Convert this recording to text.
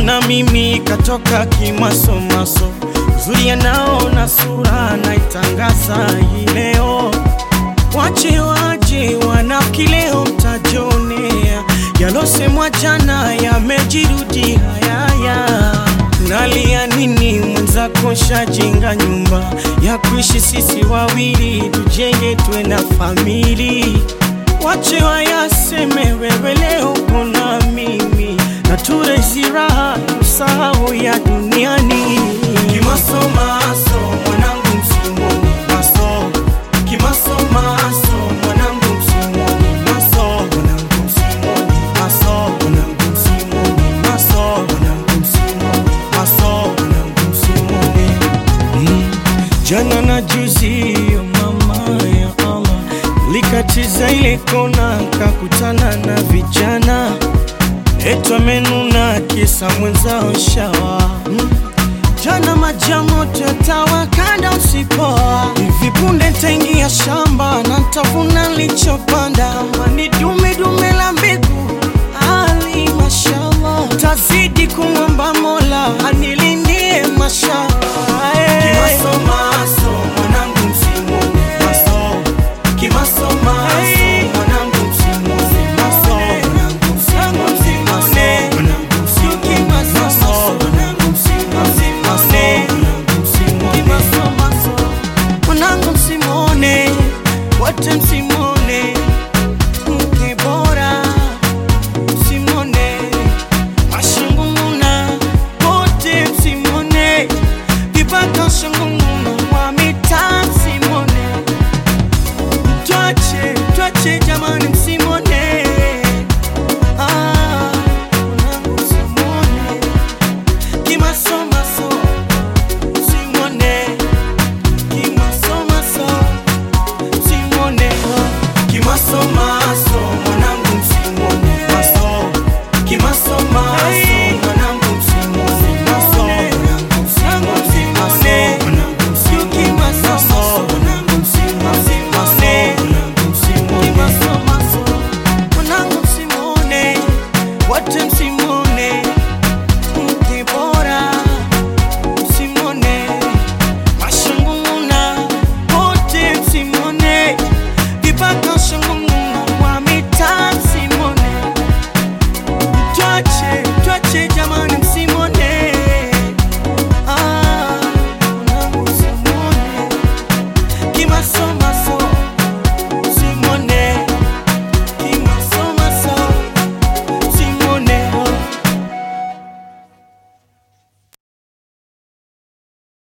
na mimi katoka kimasomaso, uzuri anaona sura naitangaza hii leo. Wache waje wanafiki leo mtajionea, yalosemwa jana yamejirudi hayaya. Nalia nini mwenzako shajenga nyumba ya kuishi sisi wawili, tujenge tuwe na famili. Wache wayaseme wewe leo kona mimi na turezi raha usahau ya duniani. Kimasomaso mwanangu msimoni maso Kimasomaso mwanangu msimoni maso mwanangu msimoni maso mwanangu msimoni maso mwanangu msimoni maso mwanangu msimoni Mm. Jana na juzi yo mama ya Allah likatiza ile kona kakutana na vijana etu amenuna kisa mwenzao shawa mm. Jana majamoto yatawakanda usipoa, hivi punde ntaingia shamba na ntavuna nilichopanda, mani dume dume